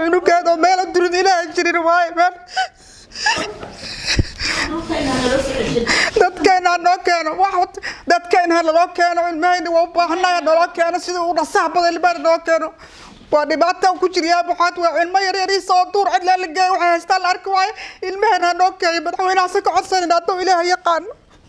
cunugeedoo meela durid ilaaha jirin waaye meel dadkeena ha noo keeno wax dadkeena ha naloo keeno ilmahayna waa u baahanaya naloo keeno sidii u dhasaha badan ilmahayna noo keeno waa dhibaataan ku jiryaa maxaad waa ilmo yaryariisa oo duur cidlaa la geeya waxay haystaan la arki waayo ilmahayna ha noo keeyo madaxweynahaasi ka codsanayna hadduu ilaaha yaqaano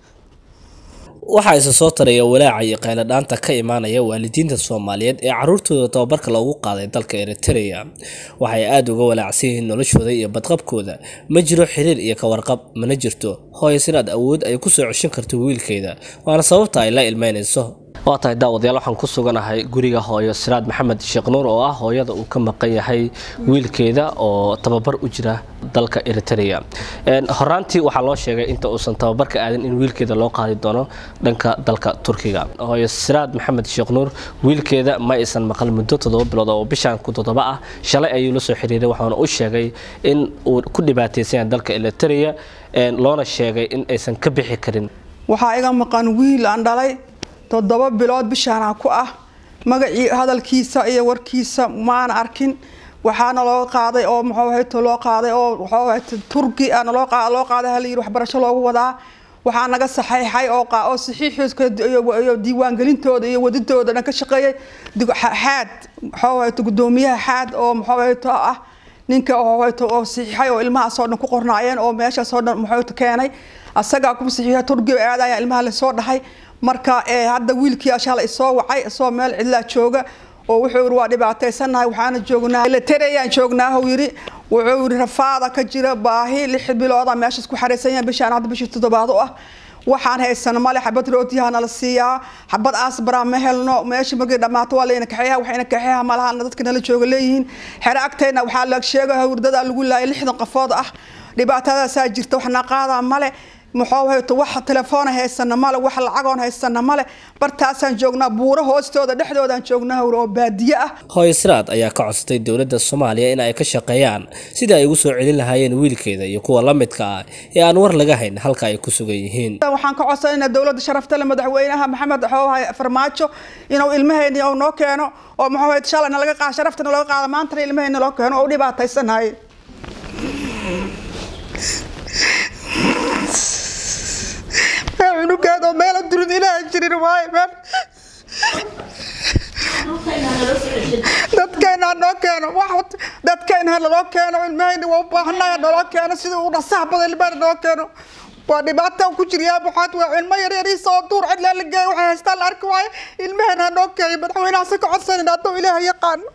waxaa isa soo taraya walaaca iyo qayladhaanta ka imaanaya waalidiinta soomaaliyeed ee caruurtooda tababarka loogu qaaday dalka eritrea waxay aada uga walaacsan yihiin noloshooda iyo badqabkooda ma jiro xiriir iyo kawarqab mana jirto hooyo sinaad awood ay kusoo ceshan karto wiilkeeda waana sababta ay la ilmeynayso waa tahay daawadayaal waxaan ku suganahay guriga hooyo siraad maxamed sheekh nuur oo ah hooyada uu ka maqan yahay wiilkeeda oo tababar u jira dalka eritrea horaantii waxaa loo sheegay inta uusan tababarka aadin in wiilkeeda loo qaadi doono dhanka dalka turkiga hooyo siraad maxamed sheekh nuur wiilkeeda ma aysan maqal muddo toddoba bilood oo bishaan ku toddoba ah shalay ayuu la soo xiriiray waxaana u sheegay in uu ku dhibaataysan yahay dalka eritrea loona sheegay in aysan ka bixi karin waxaa iga maqan wiil aan dhalay toddoba bilood bishaana ku ah magacii hadalkiisa iyo warkiisa maana arkin waxaana loo qaaday oo muxuu loo qaaday oo wuxuu turki ana loo qaaday loo qaaday hal yiri waxbarasho loogu wadaa waxaa naga saxeexay oo qaa oo saxiixiiska iyo diiwaangelintooda iyo wadidooda dhan ka shaqeeyay xaad muxuu gudoomiyaha xaad oo muxuu ah ninka oo saxiixay oo ilmahaasoo dhan ku qornaayeen oo meeshaasoo dhan muxuu keenay asagaa ku saxiixay turkiga aadaya ilmaha lasoo dhahay marka hadda wiilkii ashaala isoo wacay isoo meel cidlaa jooga oo wuxuu yiri waa dhibaataysanahay waxaana joognaa latereyaan joognaa uu yiri wuxuu yiri rafaada ka jira baahi lix bilooda meeshaas ku xareysan yahay bishaan hadda bishii toddobaad u ah waxaan haysano male xabad rootiyaha nala siiyaa xabad asbaraa ma helno meesha markii dhammaato waa layna kaxeeyaha waxayna kaxeeyaha malahana dadka nala jooga leeyihiin xere agtayna waxaa la sheegaya hawrdadaa lagu laayay lixdan qafood ah dhibaatadaasaa jirta waxna qaadaa male muxuu hayto wax telefoon haysana male wax lacagoon haysana male bartaasaan joognaa buuro hoostooda dhexdoodaan joognaa hawr oo baadiye ah hooyo siraad ayaa ka codsatay dowladda soomaaliya in ay ka shaqeeyaan sidii ay ugu soo celin lahaayeen wiilkeeda iyo kuwa la midka ah ee aan war laga hayn halka ay ku sugan yihiin waxaan ka codsanaynaa dowladda sharafta le madaxweynaha maxamed xoohay farmaajo inuu ilmahayni uu noo keeno oo muxuu hayto shalayna laga qaado sharaftana laga qaado maantana ilmahayni loo keeno oo u dhibaataysanahay cunugeedoo meela durid ilaaha jirin waaye meel dadkeena ha noo keeno wax dadkeena ha naloo keeno ilmahayna waa u baahanaya naloo keeno sidii u dhasaha badan ilmahayna noo keeno waa dhibaataan ku jiryaa maxaad waa ilmo yaryariisa oo duur cidlaa la geeya waxay haystaan la arki waayo ilmahayna ha noo keeyo madaxweynahaasi ka codsanayna hadduu ilaaha yaqaano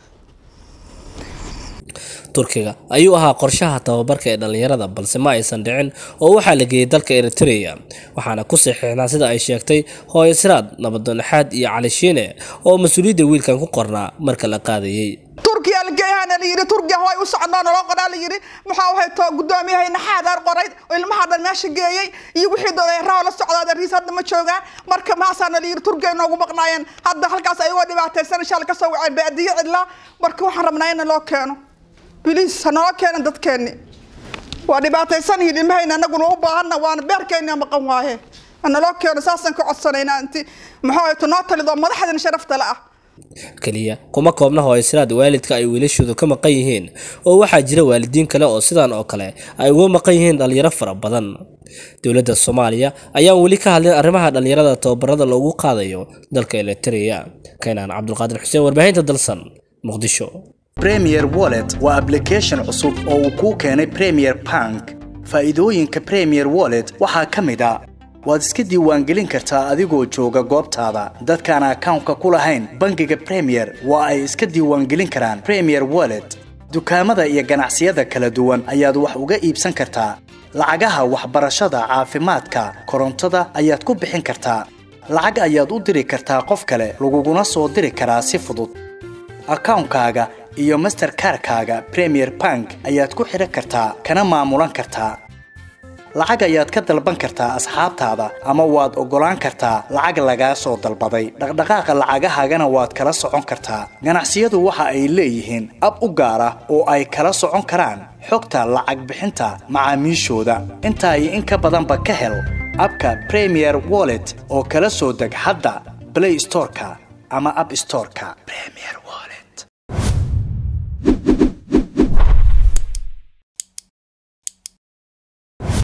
turkiga ayuu ahaa qorshaha tababarka ee dhallinyarada balse ma aysan dhicin oo waxaa la geeyey dalka eritrea waxaana ku saxiixnaa sida ay sheegtay hooyo siraad nabadoonaxaad iyo cali shiine oo mas-uuliyadda wiilkan ku qornaa marka la qaadayey turkiya lageeyahana layiri turkiya way u socnaa naloo qoraa layiri maxaa hayto gudoomiyahayna xaadaar qoray oo ilmaha dhan meesha geeyey iyo wixii dodeeraha la socdaa riis hadda ma joogaan marka maasaana layiri turkiya inoogu maqnaayeen hadda halkaas ayagoo dhibaataysan insha alla kasoo waceen baadiye cidlaa marka waxaan rabnaa in loo keeno biliis hanoo keenan dadkeenni waa dhibaataysan yihiin ilmahayna anaguna u baahanna waana beerkeenna maqan waaye hanaloo keeno saasaan ka codsanaynaa inti muxuu hayto noo talido madaxdana sharafta la ah keliya kuma koobna hooysiraad waalidka ay wiilashoodu ka maqan yihiin oo waxaa jira waalidiin kale oo sidan oo kale ay uga maqan yihiin dhallinyaro fara badan dowladda soomaaliya ayaan weli ka hadlin arrimaha dhallinyarada tababarada loogu qaadayo dalka eritrea keenaan cabdulqaadir xuseen warbaahinta dalsan muqdisho premier wallet waa application cusub oo uu kuu keenay premier bank faa'iidooyinka premier wallet waxaa ka mid a waad iska diiwaangelin kartaa adigoo jooga goobtaada dadkaan akawnka ku lahayn bangiga premier waa ay iska diiwaangelin karaan premier wallet dukaamada iyo ganacsiyada kala duwan ayaad wax uga iibsan kartaa lacagaha waxbarashada caafimaadka korontada ayaad ku bixin kartaa lacag ayaad u diri kartaa qof kale laguguna soo diri karaa si fudud akawnkaaga iyo masterkarkaaga premier bank ayaad ku xidhan kartaa kana maamulan kartaa lacag ayaad ka dalban kartaa asxaabtaada ama waad oggolaan kartaa lacag lagaa soo dalbaday dhaqdhaqaaqa lacagahaagana waad kala socon kartaa ganacsiyadu waxa ay leeyihiin ab u gaar ah oo ay kala socon karaan xogta lacag bixinta macaamiishooda intaa iyo in ka badanba ka hel abka premier wallet oo kala soo deg hadda blay storeka ama ab storeka